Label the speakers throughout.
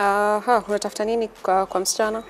Speaker 1: Aha, unatafuta nini kwa, kwa msichana?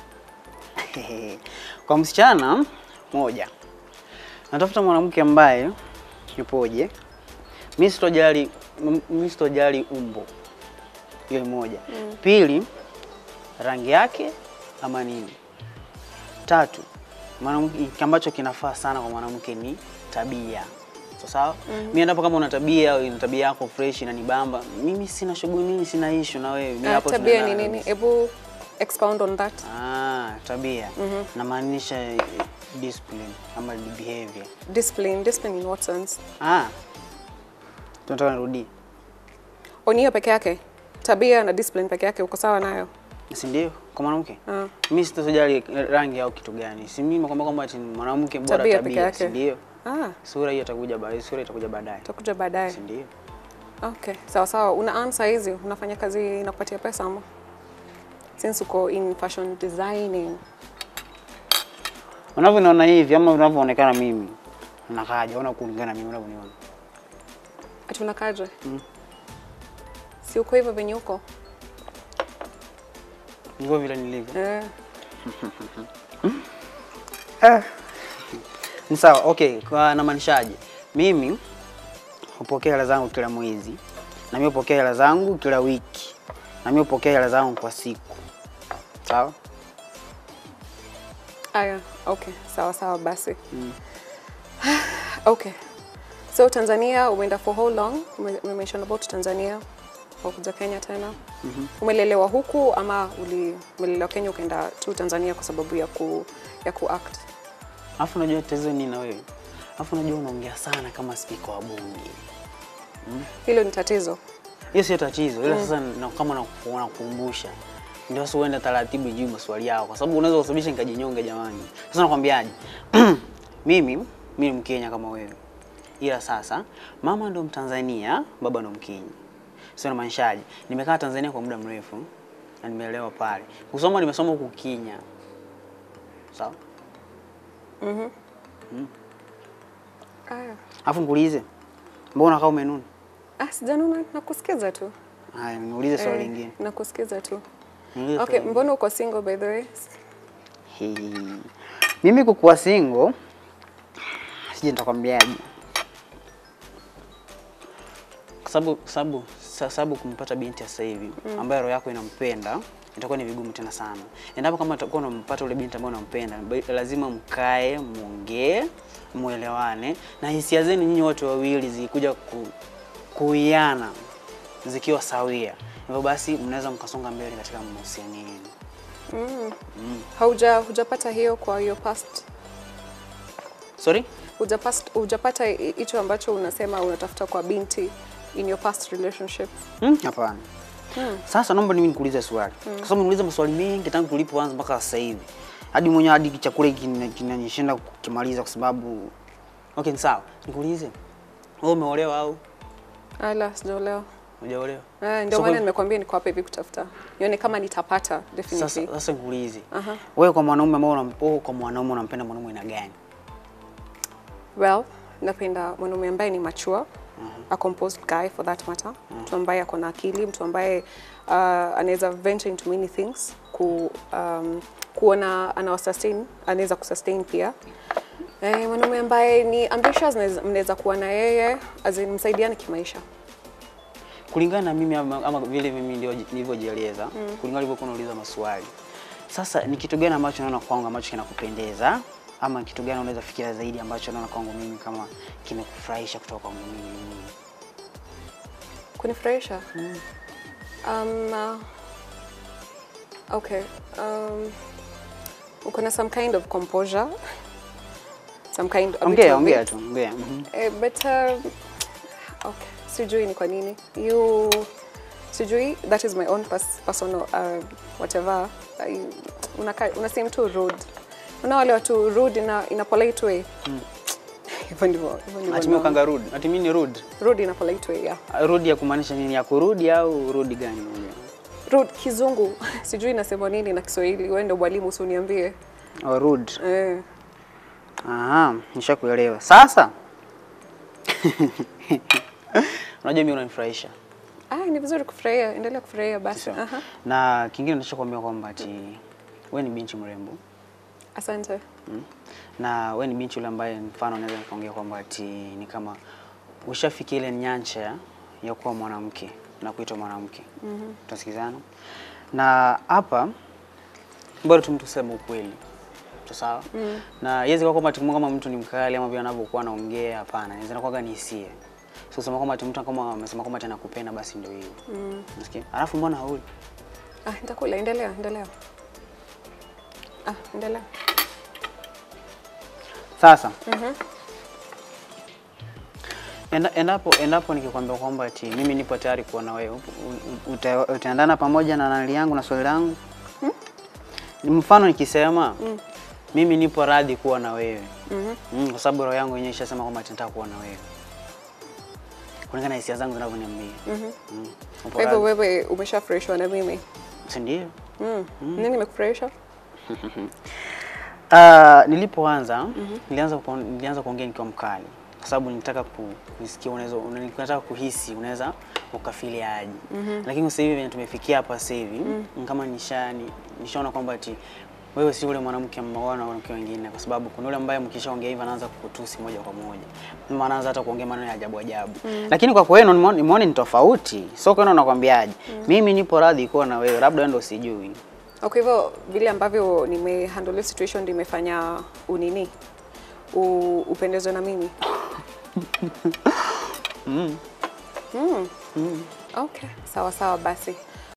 Speaker 2: Kwa msichana moja, natafuta mwanamke ambaye yupoje. Mimi sitojali, m- mimi sitojali umbo, hiyo ni moja. Pili, rangi yake ama nini. Tatu, mwanamke ambacho kinafaa sana kwa mwanamke ni tabia. So, sawa? Mimi endapo kama una tabia, una tabia yako fresh na nibamba, mimi sina shughuli, mimi sina issue na wewe. Mimi
Speaker 1: Ah,
Speaker 2: hapo
Speaker 1: tabia ni
Speaker 2: tunaendana
Speaker 1: nini?
Speaker 2: kabisa.
Speaker 1: Hebu expound on that.
Speaker 2: Ah, tabia. Namaanisha eh, discipline ama behavior.
Speaker 1: Discipline, discipline in what sense?
Speaker 2: Ah. Tunataka nirudie.
Speaker 1: On hiyo peke yake? Tabia na discipline peke yake uko sawa nayo?
Speaker 2: Si ndio? Kwa mwanamke?
Speaker 1: Ah.
Speaker 2: Mimi sitojali rangi au kitu gani. Si mimi kwamba kwamba ati mwanamke bora
Speaker 1: Tabia
Speaker 2: tabia,
Speaker 1: peke yake.
Speaker 2: si ndio?
Speaker 1: Ah,
Speaker 2: Sura hiyo itakuja baadaye, sura itakuja baadaye.
Speaker 1: utakuja baadaye.
Speaker 2: Si ndio?
Speaker 1: Okay, sawa sawa. Una earn saa hizi, unafanya kazi inakupatia pesa ama? Since uko in fashion designing.
Speaker 2: Unavyoniona hivi ama unavyoonekana mimi. Unakaaje? Ona kulingana na mimi unavyoniona.
Speaker 1: Ati unakaje?
Speaker 2: Mm.
Speaker 1: Si uko hivyo venye uko?
Speaker 2: Ndivyo vile nilivyo.
Speaker 1: Eh.
Speaker 2: Ni sawa, okay, kwa namaanishaje? Mimi hupokea hela zangu kila mwezi, na mimi hupokea hela zangu kila wiki, na mimi hupokea hela zangu kwa siku. Sawa?
Speaker 1: Aya, okay, sawa sawa basi. okay. So Tanzania umeenda for how long? Ume ume mention about Tanzania au kuja Kenya tena? Umelelewa huku ama uli umelelewa Kenya ukaenda tu Tanzania kwa sababu ya ku ya ku act?
Speaker 2: Alafu unajua tatizo nini na wewe? Alafu unajua unaongea sana kama spika wa bunge.
Speaker 1: Hilo ni tatizo.
Speaker 2: Hiyo sio tatizo, ila sasa na kama naku- nakukumbusha ndio sasa uende taratibu jibu maswali yao, kwa sababu unaweza kusababisha nikajinyonge jamani. Sasa nakwambiaje? mimi mimi ni Mkenya kama wewe, ila sasa mama ndo Mtanzania, baba ndo Mkenya. Sio namaanishaje? Nimekaa Tanzania kwa muda mrefu na nimeelewa pale. Kusoma nimesoma huku Kenya. Sawa?
Speaker 1: Aya.
Speaker 2: Alafu nikuulize, mbona kama umenuna?
Speaker 1: Ah, sijanuna nakusikiza tu.
Speaker 2: Haya, niulize swali
Speaker 1: Eh,
Speaker 2: lingine.
Speaker 1: Nakusikiza tu.
Speaker 2: Niulize
Speaker 1: Okay,
Speaker 2: swali
Speaker 1: mbona uko single by the way?
Speaker 2: Hii. Mimi kukuwa single sije nitakwambiaje. Kwa sababu kwa sababu sa- sababu kumpata binti ya sasa hivi ambaye roho yako inampenda itakuwa ni vigumu tena sana. Endapo kama utakuwa unampata ule binti ambaye unampenda, ba- lazima mkae, muongee, muelewane na hisia zenu nyinyi wote wawili zikuja ku, kuiana zikiwa sawia. Hivyo basi mnaweza mkasonga mbele katika mahusiano yenu.
Speaker 1: Hauja hujapata hiyo kwa your past
Speaker 2: Sorry?
Speaker 1: hujapast hujapata hi- hicho ambacho unasema unatafuta kwa binti in your past relationships.
Speaker 2: Hmm, Hapana. Sasa naomba mimi nikuulize swali. Kwa sababu niuliza maswali mengi tangu tulipoanza mpaka sasa hivi. Hadi mwenyewe hadi chakula hiki kina- kinanishinda kukimaliza kwa sababu Okay, ni sawa. Nikuulize. Wewe umeolewa au
Speaker 1: Ala, sijaolewa.
Speaker 2: hujaolewa?
Speaker 1: Eh, ndio
Speaker 2: So,
Speaker 1: maana
Speaker 2: kwa-
Speaker 1: nimekwambia niko hapa hivi kutafuta. Nione kama nitapata definitely.
Speaker 2: Sasa sasa nikuulize.
Speaker 1: Aha.
Speaker 2: Wewe kwa mwanaume ambao unam- wewe kwa mwanaume unampenda mwanaume aina gani?
Speaker 1: Well, napenda mwanaume ambaye ni mature, a composed guy for that matter. Mtu ambaye ako na akili, mtu ambaye uh, anaweza venture into many things, ku, um, kuona ana sustain, anaweza kusustain pia. Eh, mwanaume ambaye ni ambitious, mnaweza- mnaweza kuwa na yeye as in msaidiane kimaisha.
Speaker 2: Kulingana na mimi ama, ama vile mimi ndio nilivyojieleza, kulingana ulivyokuwa unauliza maswali. Sasa ni kitu gani ambacho unaona kwangu ambacho kinakupendeza ama kitu gani unaweza fikiria zaidi ambacho unaona kwangu mimi kama kimekufurahisha kutoka kwangu mimi mwenyewe?
Speaker 1: Kunifurahisha? Um, uh, okay. Um, uko na some kind of composure. Some kind a bit
Speaker 2: Ongea,
Speaker 1: of
Speaker 2: ongea
Speaker 1: it.
Speaker 2: tu, ongea. Mhm.
Speaker 1: Eh, but um, okay, sijui ni kwa nini you sijui that is my own pers personal uh, whatever I, unaka, una seem too rude una wale watu rude in a, in a polite way hivyo ndivyo hivyo ndivyo
Speaker 2: Ati mimi
Speaker 1: naona.
Speaker 2: ukanga rude. Ati mimi ni rude.
Speaker 1: rude in a polite way yeah
Speaker 2: Ah, Rude ya kumaanisha nini? Ya kurudi au rudi gani? unaongea?
Speaker 1: rude kizungu sijui nasema nini na Kiswahili wewe ndio mwalimu usiniambie
Speaker 2: Oh, rude.
Speaker 1: eh
Speaker 2: Aha, nishakuelewa. Sasa unajua mimi unanifurahisha.
Speaker 1: Ah, ni vizuri kufurahia, endelea kufurahia basi.
Speaker 2: Sawa.
Speaker 1: Aha.
Speaker 2: Na kingine ninachokuambia kwamba ati wewe ni binti mrembo
Speaker 1: Asante.
Speaker 2: mm. na wewe ni binti yule ambaye mfano naweza nikaongea kwamba ati ni kama ushafikia ile nyancha ya- ya kuwa mwanamke na kuitwa mwanamke mm Tunasikizana? Na hapa bado tu mtu sema ukweli tu sawa mm. na yezi kwa kwamba tukumbuka kama mtu ni mkali ama vile anavyokuwa anaongea, hapana, inaweza kuwa ni hisia. So kusema kwamba ati mtu kama amesema kwamba ati anakupenda basi ndio hiyo. Mm. Unasikia? Alafu mbona hauli?
Speaker 1: Ah, nitakula, endelea, endelea. Ah, endelea.
Speaker 2: Sasa Enda, endapo endapo nikikwambia kwamba ati mimi nipo tayari kuwa na wewe, u- u- uta- utaendana pamoja na nali yangu na swali langu Ni mfano nikisema mimi nipo radhi kuwa na wewe mm, kwa sababu roho yangu yenyewe ishasema kwamba ati nataka kuwa na wewe kulingana na hisia zangu zinavyoniambia. Mm. Upo
Speaker 1: Kwa hivyo
Speaker 2: radhi?
Speaker 1: wewe umeshafurahishwa na mimi.
Speaker 2: Si ndio?
Speaker 1: Mm. Nini imekufurahisha?
Speaker 2: Uh, nilipoanza nilianza kuo- nilianza kuongea nikiwa mkali kwa sababu nilitaka ku- kusikia unaweza una- nataka kuhisi unaweza ukafili aje. Lakini sasa hivi venye tumefikia hapa sasa hivi ni kama nisha ni- nishaona kwamba ati wewe si ule mwanamke ambao wana wanawake wengine, kwa sababu kuna yule ambaye mkishaongea hivi anaanza kukutusi moja kwa moja, ama anaanza hata kuongea maneno ya ajabu ajabu. Lakini kwa kwenu nimeona nimeona ni tofauti, sio kwenu nakwambiaje, mimi nipo radhi kuwa na wewe, labda wewe ndio sijui.
Speaker 1: Kwa hivyo vile ambavyo nimehandle situation ndio imefanya unini U, upendezwe na mimi. Mm. Okay, sawa sawa basi.